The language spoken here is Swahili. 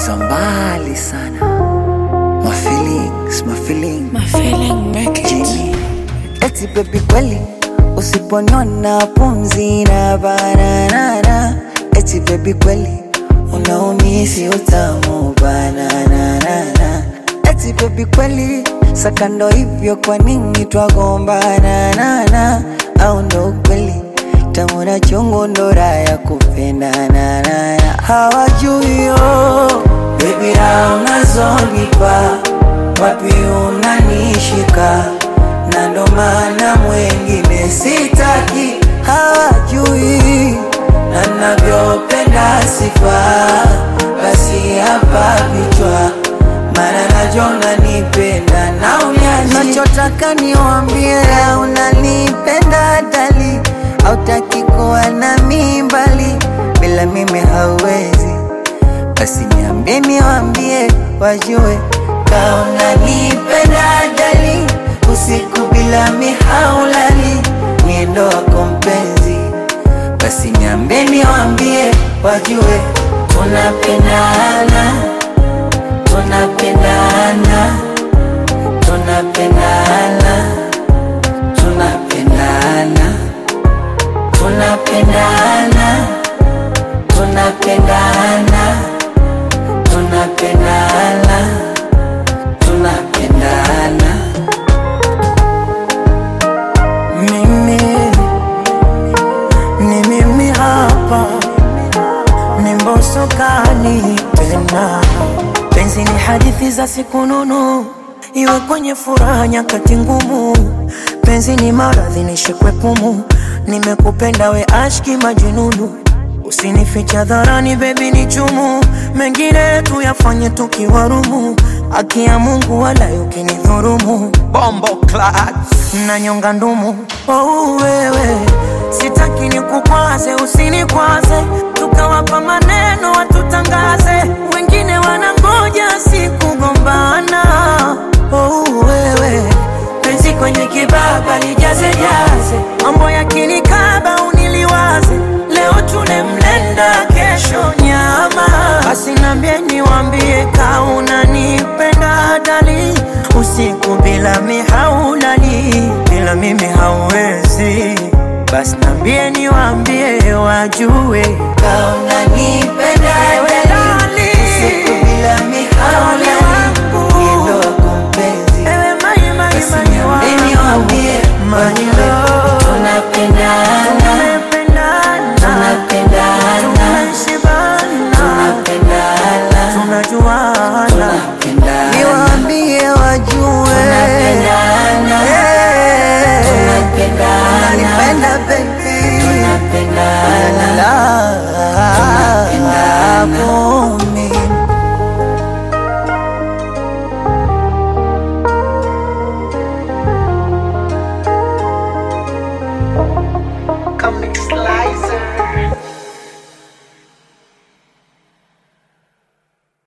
za mbali sana. My feelings, my feelings. My feeling make it. Jimmy. Eti baby kweli usiponiona pumzi na bananana. Eti baby kweli unaumisi utamu bananana. Eti baby kweli sakando hivyo kwa nini twagombana nana au ndo ukweli tamu na chungu ndo raha ya kupendana nana hawajui yo baby raha unazonipa wapi unanishika na ndo maana mwengine sitaki hawajui na navyopenda sifa basi hapa vichwa maana najona nipenda na unyaji nachotaka niwambie unanipenda dali hautaki kuwa na mimbali bila mimi hauwezi basi niambie niwambie wajue kauna nipenda dali usiku bila mihaulali niendo wako mpenzi basi niambie niwambie wajue tunapendana tunapendana tunapendana tunapendana tunapendana tunapendana tunapendana tunapendana Mimi ni mimi hapa, ni mbosokani tena. Penzi ni hadithi za siku nunu, iwe kwenye furaha nyakati ngumu. Penzi ni maradhi nishikwe pumu, nimekupenda we ashki majununu. Usinificha dharani baby ni chumu, mengine tuyafanye tukiwarumu. Haki ya Mungu wala ukinidhurumu, bombo clat nanyonga ndumu. Oh, wewe sitaki nikukwaze, usinikwaze, tukawapa maneno watutangaze, wengine wanangoja sikugombana. Oh, wewe penzi kwenye kibaba lijaze jaze, mambo yakinikaba uniliwaze, leo tule mlenda, kesho nyama. Basi nambie niwambie, kauna nipenda dali, usiku bila mihaulali, bila mimi hauwezi. Basi nambie niwambie, wajue kauna nipenda Ewe dali, usiku bila mihaulali wangu. niendo wako mpenzi ewe mai mai basi mai niambie wangu, niwambie mai wajue